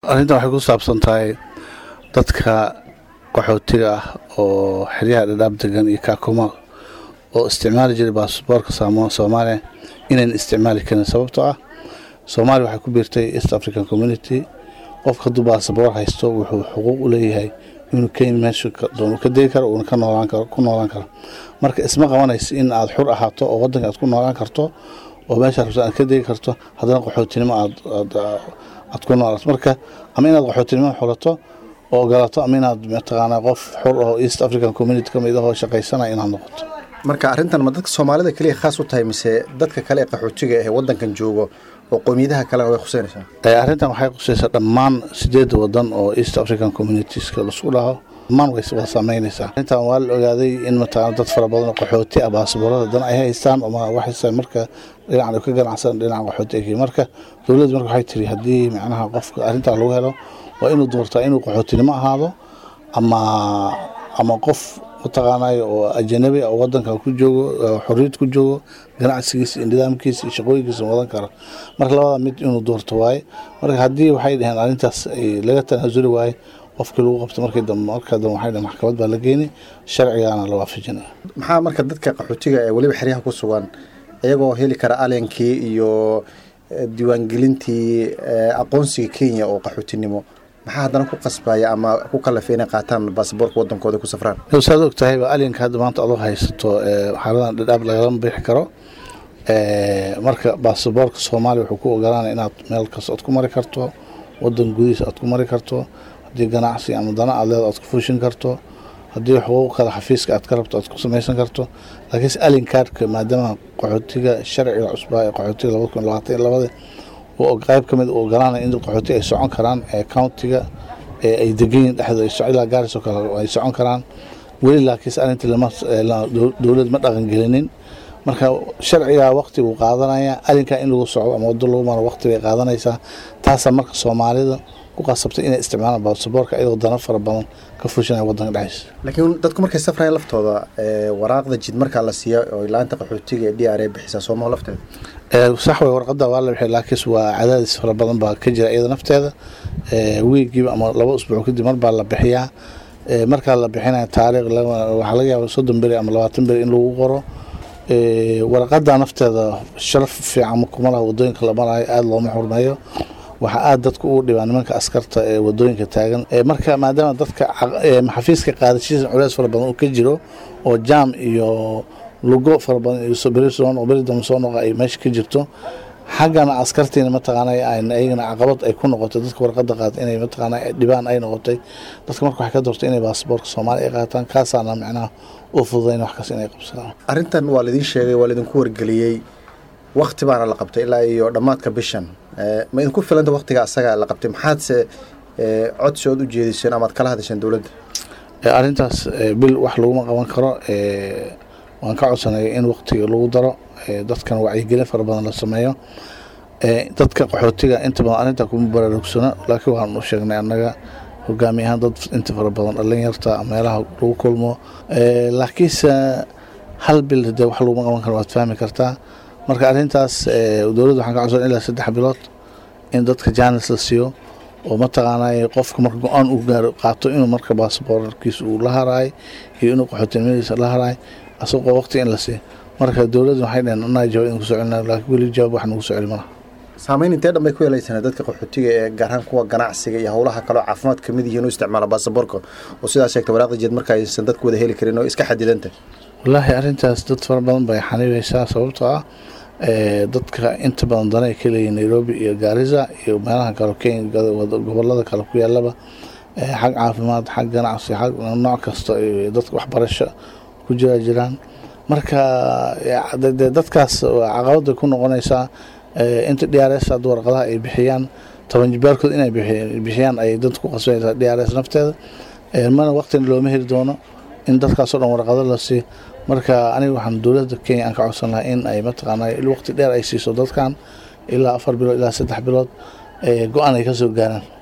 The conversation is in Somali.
arrintan waxay ku saabsan tahay dadka qaxootiga ah oo xeryaha dhadhaab degan iyo kaakuma oo isticmaali jiray baasboorka soomaaliya inayn isticmaali karin sababtoo ah soomaaliya waxay ku biirtay east african community qofka hadduu baasaboor haysto wuxuu xuquuq u leeyahay inuu kenya meesha doonu ka degi karo uuna ka noolaan karo ku noolaan karo marka isma qabanayso in aad xur ahaato oo waddanka aad ku noolaan karto oo meesha rabto aad ka degi karto haddana qaxootinimo aad aad ku noolaato marka ama inaad qaxootinimo xulato oo ogolaato ama inaad mataqaanaa qof xur oo east african community ka mid ahoo shaqaysanaya inaad noqoto marka arrintan ma dadka soomaalida keliya khaas u tahay mise dadka kale ee qaxootiga ee waddankan joogo oo qowmiyadaha kalena way khuseynaysaa arrintan waxay khuseysaa dhammaan sideedda wadan oo east african communitieska lasku dhaho dhammaan way waa saameynaysaa arrintan waa la ogaaday in mataqaana dad fara badan oo qaxooti ah baasaboorada dan ay haystaan oo waxaysa marka dhinacan ka ganacsan dhinaca qaxooti ay marka dowladda marka waxay tiri haddii macnaha qofka arrintan lagu helo waa inuu doortaa inuu qaxootinimo ahaado ama ama qof mataqaanayo oo ajanabi oo wadanka ku joogo xorriyad ku joogo ganacsigiisa iyo nidaamkiisa iyo shaqooyinkiisa wadan kara marka labada mid inuu doorto waaye marka haddii waxay dhaheen arrintaas laga tanaasuli waaye qofkii lagu qabto markii dambe marka dambe waxay dhaheen maxkamad baa la geeni sharcigaana la waafajinaya maxaa marka dadka qaxootiga ee weliba xeryaha ku sugan iyagoo heli kara alenkii iyo diiwaangelintii aqoonsiga kenya oo qaxootinimo maxaa haddana ku qasbaya ama ku kalafay inay qaataan baasaboorka wadankooda ku safraan saad og tahay alinka hadda maanta adoo haysato xaaladan dhadhaab lagalama bixi karo marka baasaboorka soomaaliya wuxuu ku ogolaanaya inaad meel kasta aad ku mari karto wadan gudihiisa aad ku mari karto haddii ganacsi ama dana aad leeda aad ku fuushin karto haddii xuquuq kale xafiiska aad ka rabto aad ku samaysan karto laakiinse alinkaadhka maadaama qaxootiga sharciga cusbaa ee qaxootiga labada kun labaatan iyo labada qayb ka mid u ogolaanaya in qaxooti ay socon karaan ee countiga ee ay degan yihin dhexdooda ilaa gaaris oo kale ay socon karaan weli laakiinse arrinta dowlad ma dhaqangelinin marka sharcigaa waqti buu qaadanaya alinkaa in lagu socdo ama wado lagu maro waqti bay qaadanaysaa taasaa marka soomaalida ku qasabtay inay isticmaalaan baasaboorka iyadoo dana fara badan ka fushinaya wadanka dhexdiisa laakiin dadku markay safrayaan laftooda waraaqda jid markaa la siiya oo laanta qaxootiga ee d r a bixisaa soomaha lafteeda sax way warqada waa la bixiya laakiinse waa cadaadis fara badan baa ka jira iyada nafteeda wiigiiba ama laba usbuuc kadib mar baa la bixiyaa markaa la bixinaya taariikh waxaa laga yaaba soddon beri ama labaatan beri in lagu qoro warqada nafteeda sharaf fiican kuma laha wadooyinka la marayo aada looma xurmeeyo waxaa aada dadka ugu dhibaa nimanka askarta ee wadooyinka taagan marka maadaama dadka xafiiska qaadashiisa culeys fara badan uu ka jiro oo jaam iyo lugo fara badan iyo beri dambe soo noqa ay meesha ka jirto xaggana askartiina mataqaana ayagana caqabad ay ku noqotay dadka warqada qaata inay mataqaana dhibaan ay noqotay dadka marka waxay ka doortay inay baasaboorka soomaaliya ay qaataan kaasaana macnaha u fududayn wax kas inay qabsadaan arrintan waa laidin sheegay waa laidinku wargeliyey wakti baana la qabtay ilaa iyo dhammaadka bishan ma idinku filanta waktiga asaga la qabtay maxaadse codsi ood u jeediseen amaad kala hadasheen dowladda arrintaas bil wax laguma qaban karo waan ka codsanaya in waktiga lagu daro dadkan wacyigelin fara badan la sameeyo dadka qaxootiga inta badan arrinta kuma baraarugsano laakiin waxaan u sheegnay annaga hogaami ahaan dad inta fara badan dhalinyarta meelaha lagu kulmo laakiinse hal bil dee wax laguma qaban karo waad fahmi kartaa marka arrintaas dowladda waxaan ka codsan ilaa saddex bilood in dadka jaanis la siiyo oo mataqaanay qofka marka go-aan uu gaaro qaato inuu marka baasaboorkiisa uu la haraay iyo inuu qaxootinimadiisa la haraay asagoo waqti in la siiyo marka dowladda waxay dhaheen annaga jawaab idinku soo celina laakiin weli jawaab wax nagu soo celi malaha saameyn intee dhan bay ku yeelaysana dadka qaxootiga ee gaar ahaan kuwa ganacsiga iyo howlaha kaleo caafimaad kamid yihiin u isticmaala baasaboorka oo sidaa sheegta waraaqda jeed marka aysan dadku wada heli karin oo iska xadidanta wallaahi arrintaas dad fara badan bay xanibaysaa sababtoo ah dadka inta badan dana ay ka leeyihin nairobi iyo gaarisa iyo meelaha kale kenya gobolada kale ku yaalaba xag caafimaad xag ganacsi xag nooc kasta dadka waxbarasho ku jira jiraan marka dadkaas caqabad bay ku noqonaysaa inta d r s hadda warqadaha ay bixiyaan toban jibaarkood inay bixiyaan ay dad ku qasbanaysaa d r s nafteeda mana waqtina looma heli doono in dadkaasoo dhan warqado la siiyo marka aniga waxaan dowladda kenya aan ka codsan lahaa in ay mataqaana waqti dheer ay siiso dadkan ilaa afar bilood ilaa saddex bilood go-aan ay ka soo gaaraan